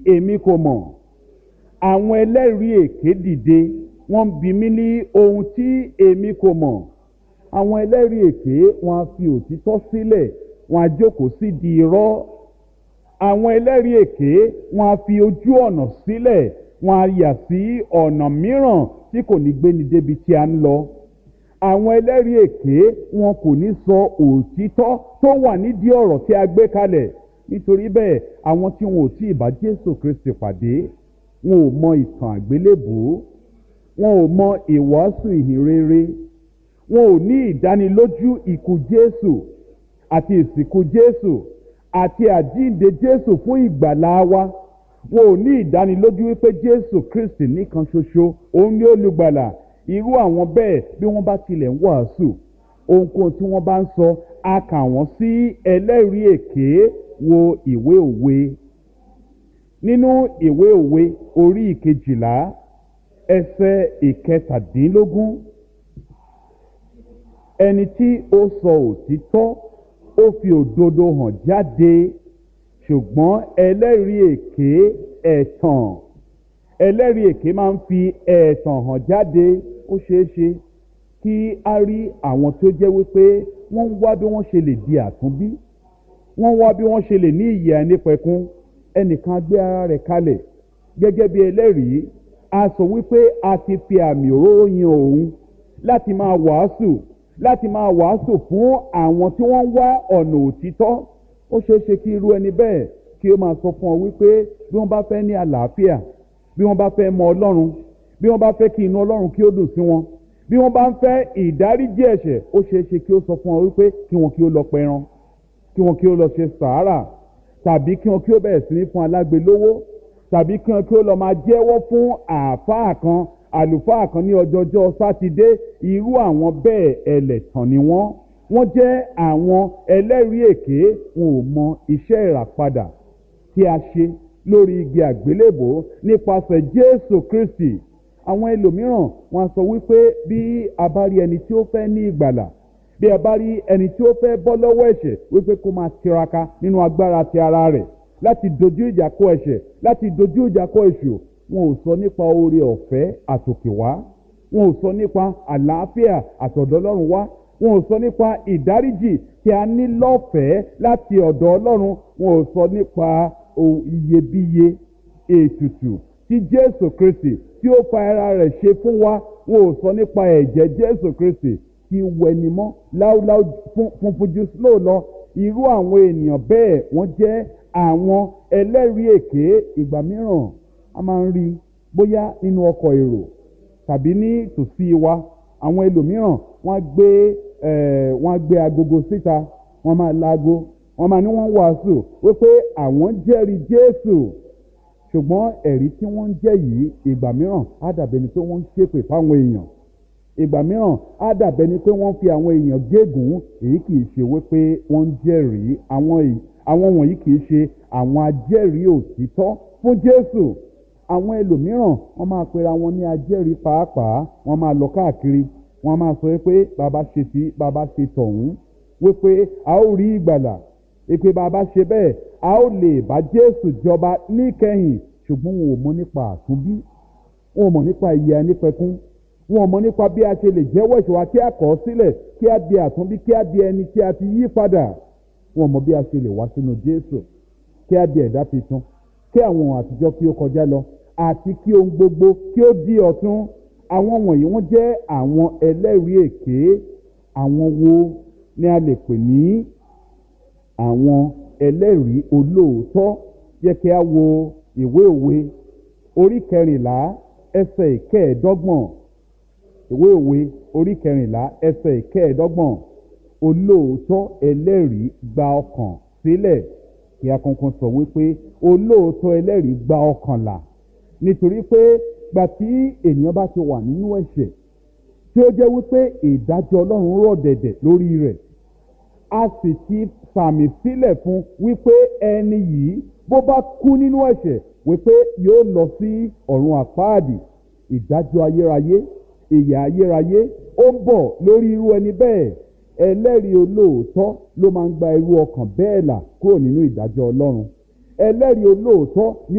èmi kò mọ̀ àwọn ẹlẹ́rìí èké dìde wọ́n bi mí ní ohun tí èmi kò mọ̀ àwọn ẹlẹ́rìí èké wọn á fi òtítọ́ sílẹ̀ wọn á jókòó sí di irọ́ àwọn ẹlẹ́rìí èké wọn á fi ojú ọ̀nà sílẹ̀ wọn á yà sí ọ̀nà mìíràn tí kò ní gbéni débi tí a ń lọ àwọn ẹlẹ́rìí èké wọn kò ní sọ òtítọ́ tó wà nídìí ọ̀rọ̀ tí a gbé kalẹ̀ nítorí bẹ́ẹ̀ àwọn tí wọn ò tí ì bá jésù kristi pàdé wọn ò mọ ìtàn àgbélébùú wọn ò mọ ìwàásù ìhìn rere wọn ò ní ìdánilójú ikú jésù àti ìsìnkú jésù àti àjíǹde jésù fún ìgbàlá wa wọn ò ní ìdánilójú wípé jésù kristi nìkan ṣoṣo òun ni olùgbàlà irú àwọn bẹ́ẹ̀ bí wọ́n bá tilẹ̀ ń wàásù ohunkóhun tí wọ́n bá ń sọ a kà wọ́n sí ẹlẹ́rìí èké wo ìwé òwe nínú ìwé òwe orí ìkejìlá ẹsẹ̀ ìkẹtàdínlógún ẹni tí ó sọ òtítọ́ ó fi òdodo hàn jáde ṣùgbọ́n ẹlẹ́rìí èké ẹ̀tàn ẹlẹ́rìí èké máa ń fi ẹ̀tàn hàn jáde ó ṣeé ṣe kí a rí àwọn tó jẹ́ wípé wọ́n ń wá bí wọ́n ṣe lè di àtúnbí wọ́n wá bí wọ́n ṣe lè ní ìyè àìnípẹ̀kun ẹnìkan gbé ara rẹ̀ kalẹ̀ gẹ́gẹ́ bí ẹlẹ́rìí a sọ wípé a ti fi àmì òróró yan òun láti máa wàásù láti máa wàásù fún àwọn tí wọ́n ń wá ọ̀nà òtítọ́ ó ṣeé ṣe kí irú ẹni bẹ́ẹ̀ kí ó máa sọ fún ọ wípé bí wọ́n bá fẹ́ ní àlàáfíà bí wọ́n bá fẹ́ mọ ọlọ́run bí wọ́n bá fẹ́ kí inú ọlọ́run kí ó dùn sí wọn bí wọ́n bá ń fẹ́ ìdáríjì ẹ̀ṣẹ̀ ó ṣeé ṣe kí ó sọ fún ọ wípé kí wọn kí ó lọ pẹran kí wọn kí ó lọ ṣe sàárà tàbí kí wọn kí ó bẹ̀rẹ̀ sí ní fún alágbe lówó tàbí kí wọn kí ó lọ máa jẹ́wọ́ fún àáfàá kan àlùfáà kan ní ọjọ́jọ́ sátidé irú àwọn bẹ́ẹ̀ ẹlẹ́tàn ni wọ́n wọ́n jẹ́ àwọn ẹlẹ́rìí èké wọn ò mọ iṣẹ́ ìràpadà tí a ṣe lórí igi àgbélébò nípasẹ̀ jésù kristi àwọn ẹlòmíràn wọn sọ wípé bí a bá rí ẹni tí ó fẹ́ ní ìgbàlà bí a bá rí ẹni tí ó fẹ́ bọ́ lọ́wọ́ ẹ̀ṣẹ̀ wípé kó máa tiraka nínú agbára ti ara rẹ̀ láti dojú ìjà kọ ẹ̀ṣẹ̀ láti dojú ìjà kọ èṣù wọn ò sọ nípa oore ọ̀fẹ́ àtòkèwá wọn ò sọ nípa àlàáfíà àtọ̀dọ̀ ọlọ́run wá wọn ò sọ nípa ìdáríjì tí a ní lọ́fẹ̀ẹ́ láti ọ̀dọ̀ ọlọ́run wọn ò sọ nípa iyebíye ètùtù tí jésù kristi tí ó fa ara rẹ̀ ṣe fún wa wọn ò sọ nípa ẹ̀jẹ̀ jésù kristi tí wẹnimọ́ láúláú funfun jù sílò lọ irú àwọn ènìyàn bẹ́ẹ̀ wọ́n jẹ́ àwọn ẹlẹ́rìí èké ìgbà mìíràn a máa ń rí bóyá nínú ọkọ̀ èrò tàbí ní tòsí wa àwọn ẹlòmíràn wọ́n á gbé wọ́n á gbé agogo síta wọ́n máa laago wọ́n máa ní wọ́n wàásù wípé àwọn jẹ́rìí jésù ṣùgbọ́n ẹ̀rí tí wọ́n ń jẹ́ yìí ìgbà mìíràn á dàbẹ̀ ni pé wọ́n ń ṣépè fáwọn èèyàn ìgbà mìíràn á dàbẹ̀ ni pé wọ́n fi àwọn èèyàn gégùn èyí kì í ṣe wípé wọ́n ń jẹ́rìí àwọn wọ̀nyí kì í ṣe àwọn ajẹ́rìí òtítọ́ fún jésù àwọn ẹlòmíràn wọ́n máa pera wọn ní ajẹ́rìí pàápàá wọ́n máa lọ káàkiri wọ́n máa sọ pé bàbá ṣe tí bàbá ṣe tọ̀hún wípé a ó rí ìgbàlà èpè bàbá ṣe bẹ́ẹ̀ a ó lè bá jésù jọba níkẹyìn ṣùgbọ́n wọn ò mọ nípa àtúnbí wọn ò mọ nípa ìyè ẹnipẹkún wọn ò mọ nípa bí a ṣe lè jẹ́wọ́ ìṣòwò kí a kọ̀ ọ́ sílẹ̀ kí a di àtúnbí kí a di ẹni tí a ti yí padà wọn ò mọ bí a ṣe lè wá sínú jésù kí a di ẹ̀dá tuntun kí àwọn ohun àtijọ́ kí ó kọjá lọ àti kí ohun gbogbo kí ó di ọ̀tún àwọn wọ̀nyí wọ́n jẹ́ àwọn ẹlẹ́rìí èké àwọn wo ni a lè pè ní àwọn ẹlẹ́rìí olóòótọ́ jẹ́ kí a wo ìwé òwe orí kẹrìnlá ẹsẹ̀ ìkẹẹ̀ẹ́dọ́gbọ̀n ìwé òwe orí kẹrìnlá ẹsẹ̀ ìkẹẹ̀ẹ́dọ́gbọ̀n olóòótọ́ ẹlẹ́rìí gba ọkàn sílẹ̀ kí a kankan sọ wípé olóòótọ́ ẹlẹ́rìí gba ọkàn là nítorí pé gbà tí ènìyàn bá ti wà nínú ẹ̀ṣẹ̀ tí ó jẹ́ wípé ìdájọ́ ọlọ́run rọ̀ dẹ̀dẹ̀ lórí rẹ̀ a sì ti sàmì sílẹ̀ fún wípé ẹni yìí bó bá kú nínú ẹ̀ṣẹ̀ wípé yóò lọ sí ọ̀run àpáàdì ìdájọ́ ayérayé ìyà ayérayé ó ń bọ̀ lórí irú ẹni bẹ́ẹ̀ ẹlẹ́rìí olóòótọ́ ló máa ń gba irú ọkàn bẹ́ẹ̀ là kúrò nínú ìdájọ́ ọlọ́run ẹlẹ́rìí olóòótọ́ ni